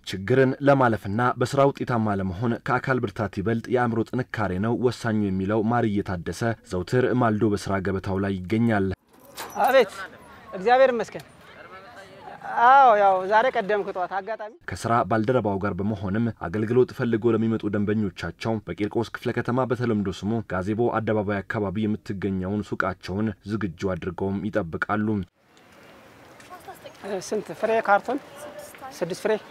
ችግርን ለማለፍና በስራ ውጤታማ ለመሆን ከአካል ብርታት ይበልጥ የአእምሮ ጥንካሬ ነው ወሳኙ የሚለው ማርዬ ታደሰ ዘውትር ማልዶ በስራ ገበታው ላይ ይገኛል። አቤት እግዚአብሔር ይመስገን። አዎ ያው ዛሬ ቀደምኩ ጠዋት አጋጣሚ ከስራ ባልደረባው ጋር በመሆንም አገልግሎት ፈልገው ለሚመጡ ደንበኞቻቸው በቂርቆስ ክፍለ ከተማ በተለምዶ ስሙ ጋዜቦ አደባባይ አካባቢ የምትገኘውን ሱቃቸውን ዝግጁ አድርገውም ይጠብቃሉ። ስንት ፍሬ ካርቶን? ስድስት ፍሬ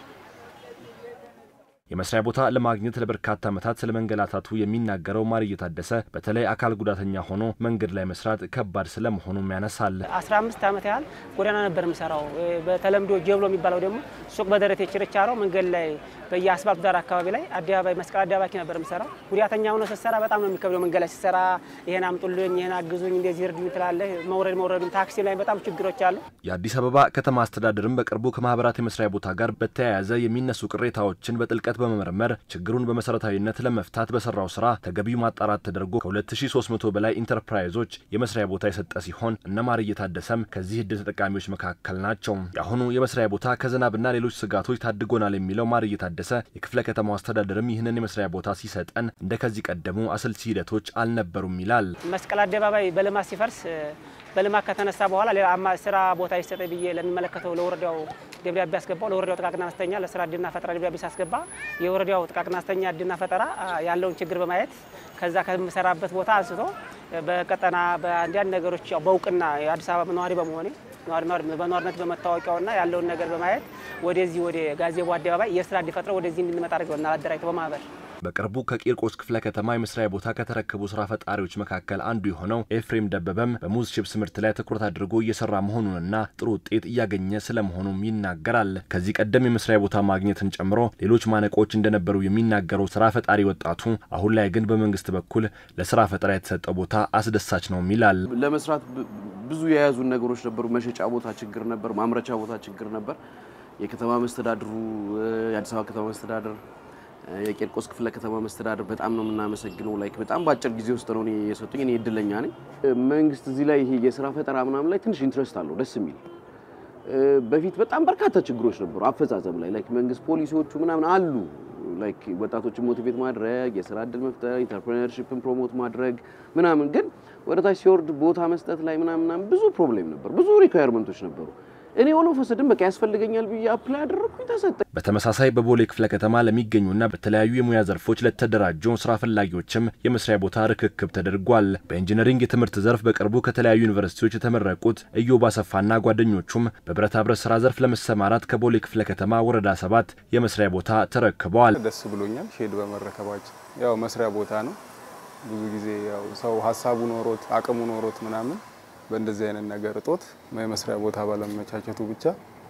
የመስሪያ ቦታ ለማግኘት ለበርካታ ዓመታት ስለ መንገላታቱ የሚናገረው ማርዬ ታደሰ በተለይ አካል ጉዳተኛ ሆኖ መንገድ ላይ መስራት ከባድ ስለመሆኑም ያነሳል። 15 ዓመት ያህል ጎዳና ነበር የምሰራው። በተለምዶ ጀብሎ የሚባለው ደግሞ ሱቅ በደረቴ ችርቻሮ መንገድ ላይ በየአስፋልቱ ዳር አካባቢ ላይ አደባባይ መስቀል አደባባይ ነበር የምሰራው። ጉዳተኛ ሆኖ ስትሰራ በጣም ነው የሚከብደው። መንገድ ላይ ስትሰራ ይሄን አምጡልኝ፣ ይሄን አግዙኝ፣ እንደዚህ እርዱኝ ትላለህ። መውረድ መውረዱን ታክሲ ላይ በጣም ችግሮች አሉ። የአዲስ አበባ ከተማ አስተዳደርም በቅርቡ ከማህበራት የመስሪያ ቦታ ጋር በተያያዘ የሚነሱ ቅሬታዎችን በጥልቀት በመመርመር ችግሩን በመሰረታዊነት ለመፍታት በሰራው ስራ ተገቢው ማጣራት ተደርጎ ከ2300 በላይ ኢንተርፕራይዞች የመስሪያ ቦታ የሰጠ ሲሆን እነ ማርዬ ታደሰም ከዚህ እድል ተጠቃሚዎች መካከል ናቸው። የአሁኑ የመስሪያ ቦታ ከዝናብና ሌሎች ስጋቶች ታድጎናል የሚለው ማርዬ ታደሰ የክፍለ ከተማው አስተዳደርም ይህንን የመስሪያ ቦታ ሲሰጠን እንደ ከዚህ ቀደሙ አሰልቺ ሂደቶች አልነበሩም ይላል። መስቀል አደባባይ በልማት ሲፈርስ በልማት ከተነሳ በኋላ ሌላ ስራ ቦታ ይሰጠ ብዬ ለሚመለከተው ለወረዳው ደብዳቤ አስገባው። ለወረዳው ጥቃቅንና አነስተኛ ለስራ እድልና ፈጠራ ደብዳቤ ሳስገባ የወረዳው ጥቃቅንና አነስተኛ እድልና ፈጠራ ያለውን ችግር በማየት ከዛ ከምሰራበት ቦታ አንስቶ በቀጠና በአንዳንድ ነገሮች ያው በእውቅና የአዲስ አበባ ነዋሪ በመሆኔ በነዋሪነት በመታወቂያውና ያለውን ነገር በማየት ወደዚህ ወደ ጋዜቦ አደባባይ የስራ እድል ፈጥረው ወደዚህ እንድንመጣ አድርገውና አደራጅተው በማህበር በቅርቡ ከቂርቆስ ክፍለ ከተማ የመስሪያ ቦታ ከተረከቡ ስራ ፈጣሪዎች መካከል አንዱ የሆነው ኤፍሬም ደበበም በሙዝ ቺፕስ ምርት ላይ ትኩረት አድርጎ እየሰራ መሆኑንና ጥሩ ውጤት እያገኘ ስለመሆኑም ይናገራል። ከዚህ ቀደም የመስሪያ ቦታ ማግኘትን ጨምሮ ሌሎች ማነቆች እንደነበሩ የሚናገረው ስራ ፈጣሪ ወጣቱ አሁን ላይ ግን በመንግስት በኩል ለስራ ፈጠራ የተሰጠው ቦታ አስደሳች ነው ይላል። ለመስራት ብዙ የያዙን ነገሮች ነበሩ። መሸጫ ቦታ ችግር ነበር፣ ማምረቻ ቦታ ችግር ነበር። የከተማ መስተዳድሩ የአዲስ አበባ ከተማ መስተዳድር የቂርቆስ ክፍለ ከተማ መስተዳድር በጣም ነው የምናመሰግነው። ላይክ በጣም በአጭር ጊዜ ውስጥ ነው የሰጡኝ። እኔ እድለኛ ነኝ። መንግስት እዚህ ላይ ይሄ የስራ ፈጠራ ምናምን ላይ ትንሽ ኢንትረስት አለው፣ ደስ የሚል በፊት በጣም በርካታ ችግሮች ነበሩ አፈጻጸም ላይ ላይክ መንግስት ፖሊሲዎቹ ምናምን አሉ ላይክ ወጣቶችን ሞቲቬት ማድረግ፣ የስራ እድል መፍጠር፣ ኢንተርፕሬነርሺፕን ፕሮሞት ማድረግ ምናምን፣ ግን ወደ ታች ሲወርድ ቦታ መስጠት ላይ ምናምን ብዙ ፕሮብሌም ነበር፣ ብዙ ሪኳየርመንቶች ነበሩ። እኔ ሆኖ ፈሰድን በቃ ያስፈልገኛል ብዬ አፕላይ አደረግኩኝ፣ ተሰጠኝ። በተመሳሳይ በቦሌ ክፍለ ከተማ ለሚገኙና በተለያዩ የሙያ ዘርፎች ለተደራጁ ስራ ፈላጊዎችም የመስሪያ ቦታ ርክክብ ተደርጓል። በኢንጂነሪንግ የትምህርት ዘርፍ በቅርቡ ከተለያዩ ዩኒቨርሲቲዎች የተመረቁት ኢዮብ አሰፋና ጓደኞቹም በብረታ ብረት ስራ ዘርፍ ለመሰማራት ከቦሌ ክፍለ ከተማ ወረዳ ሰባት የመስሪያ ቦታ ተረክበዋል። ደስ ብሎኛል ሼድ በመረከባችን። ያው መስሪያ ቦታ ነው። ብዙ ጊዜ ያው ሰው ሀሳቡ ኖሮት አቅሙ ኖሮት ምናምን በእንደዚህ አይነት ነገር እጦት የመስሪያ ቦታ ባለመቻቸቱ ብቻ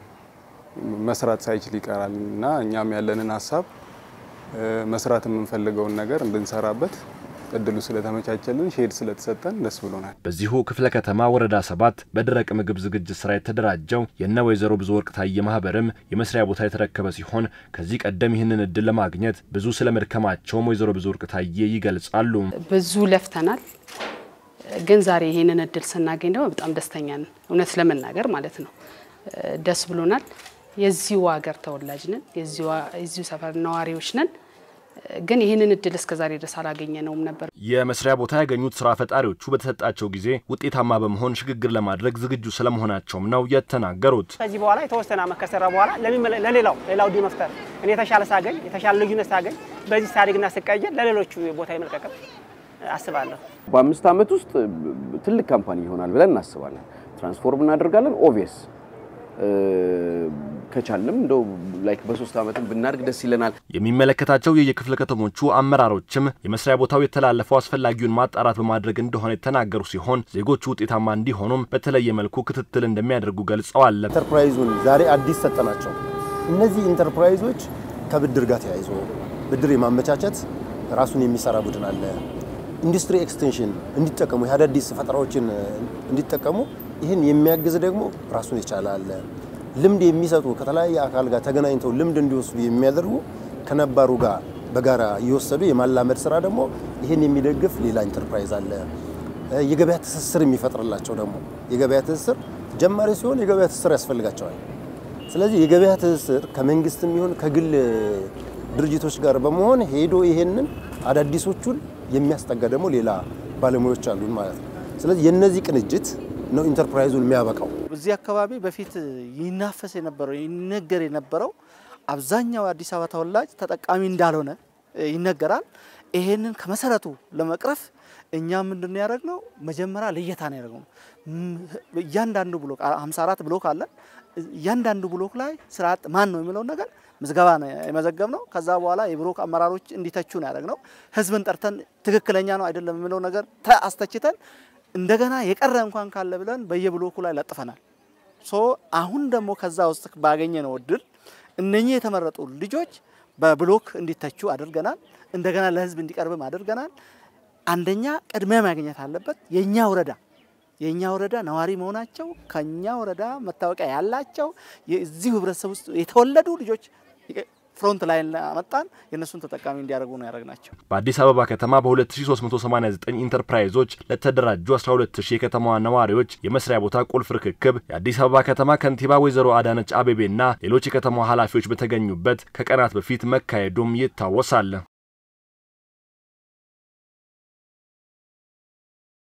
መስራት ሳይችል ይቀራል እና እኛም ያለንን ሀሳብ መስራት የምንፈልገውን ነገር እንድንሰራበት እድሉ ስለተመቻቸልን ሼድ ስለተሰጠን ደስ ብሎናል። በዚሁ ክፍለ ከተማ ወረዳ ሰባት በደረቅ ምግብ ዝግጅት ስራ የተደራጀው የነ ወይዘሮ ብዙ ወርቅ ታየ ማህበርም የመስሪያ ቦታ የተረከበ ሲሆን ከዚህ ቀደም ይህንን እድል ለማግኘት ብዙ ስለመድከማቸውም ወይዘሮ ብዙ ወርቅ ታየ ይገልጻሉ። ብዙ ለፍተናል ግን ዛሬ ይሄንን እድል ስናገኝ ደግሞ በጣም ደስተኛ ነን። እውነት ለመናገር ማለት ነው ደስ ብሎናል። የዚሁ ሀገር ተወላጅ ነን፣ የዚሁ ሰፈር ነዋሪዎች ነን። ግን ይህንን እድል እስከ ዛሬ ድረስ አላገኘ ነውም ነበር። የመስሪያ ቦታ ያገኙት ስራ ፈጣሪዎቹ በተሰጣቸው ጊዜ ውጤታማ በመሆን ሽግግር ለማድረግ ዝግጁ ስለመሆናቸውም ነው የተናገሩት። ከዚህ በኋላ የተወሰነ ዓመት ከሰራ በኋላ ለሌላው ሌላው እድል መፍጠር እኔ የተሻለ ሳገኝ የተሻለ ልዩነት ሳገኝ በዚህ ሳድግና ስቀየር ለሌሎቹ ቦታ የመልቀቅም አስባለሁ። በአምስት ዓመት ውስጥ ትልቅ ካምፓኒ ይሆናል ብለን እናስባለን። ትራንስፎርም እናደርጋለን። ኦቪየስ ከቻልንም እንደው ላይክ በሶስት ዓመትም ብናድግ ደስ ይለናል። የሚመለከታቸው የየክፍለ ከተሞቹ አመራሮችም የመስሪያ ቦታው የተላለፈው አስፈላጊውን ማጣራት በማድረግ እንደሆነ የተናገሩ ሲሆን ዜጎቹ ውጤታማ እንዲሆኑም በተለየ መልኩ ክትትል እንደሚያደርጉ ገልጸዋል። ኢንተርፕራይዙን ዛሬ አዲስ ሰጠናቸው። እነዚህ ኢንተርፕራይዞች ከብድር ጋር ተያይዞ ብድር የማመቻቸት ራሱን የሚሰራ ቡድን አለ። ኢንዱስትሪ ኤክስቴንሽን እንዲጠቀሙ የአዳዲስ ፈጠራዎችን እንዲጠቀሙ ይህን የሚያግዝ ደግሞ ራሱን የቻለ አለ። ልምድ የሚሰጡ ከተለያየ አካል ጋር ተገናኝተው ልምድ እንዲወስዱ የሚያደርጉ ከነባሩ ጋር በጋራ እየወሰዱ የማላመድ ስራ ደግሞ ይህን የሚደግፍ ሌላ ኢንተርፕራይዝ አለ። የገበያ ትስስር የሚፈጥርላቸው ደግሞ የገበያ ትስስር ጀማሪ ሲሆን የገበያ ትስስር ያስፈልጋቸዋል። ስለዚህ የገበያ ትስስር ከመንግስትም ይሁን ከግል ድርጅቶች ጋር በመሆን ሄዶ ይሄንን አዳዲሶቹን የሚያስጠጋ ደግሞ ሌላ ባለሙያዎች አሉን ማለት ነው። ስለዚህ የነዚህ ቅንጅት ነው ኢንተርፕራይዙን የሚያበቃው። እዚህ አካባቢ በፊት ይናፈስ የነበረው ይነገር የነበረው አብዛኛው የአዲስ አበባ ተወላጅ ተጠቃሚ እንዳልሆነ ይነገራል። ይሄንን ከመሰረቱ ለመቅረፍ እኛ ምንድን ነው ያደረግነው? መጀመሪያ ልየታ ነው ያደረግነው። እያንዳንዱ ብሎክ 54 ብሎክ አለን። እያንዳንዱ ብሎክ ላይ ስራ አጥ ማን ነው የሚለውን ነገር ምዝገባ ነው የመዘገብ ነው። ከዛ በኋላ የብሎክ አመራሮች እንዲተቹ ነው ያደረግነው። ህዝብን ጠርተን ትክክለኛ ነው አይደለም የሚለው ነገር አስተችተን እንደገና የቀረ እንኳን ካለ ብለን በየብሎኩ ላይ ለጥፈናል። ሶ አሁን ደግሞ ከዛ ውስጥ ባገኘ ነው እድል እነኚህ የተመረጡ ልጆች በብሎክ እንዲተቹ አድርገናል። እንደገና ለህዝብ እንዲቀርብም አድርገናል። አንደኛ ቅድሚያ ማግኘት አለበት የኛ ወረዳ የኛ ወረዳ ነዋሪ መሆናቸው ከኛ ወረዳ መታወቂያ ያላቸው የዚሁ ህብረተሰብ ውስጥ የተወለዱ ልጆች ፍሮንት ላይ መጣን የእነሱን ተጠቃሚ እንዲያደርጉ ነው ያደረግናቸው። በአዲስ አበባ ከተማ በ2389 ኢንተርፕራይዞች ለተደራጁ 12000 የከተማዋ ነዋሪዎች የመስሪያ ቦታ ቁልፍ ርክክብ የአዲስ አበባ ከተማ ከንቲባ ወይዘሮ አዳነች አቤቤና ሌሎች የከተማዋ ኃላፊዎች በተገኙበት ከቀናት በፊት መካሄዱም ይታወሳል።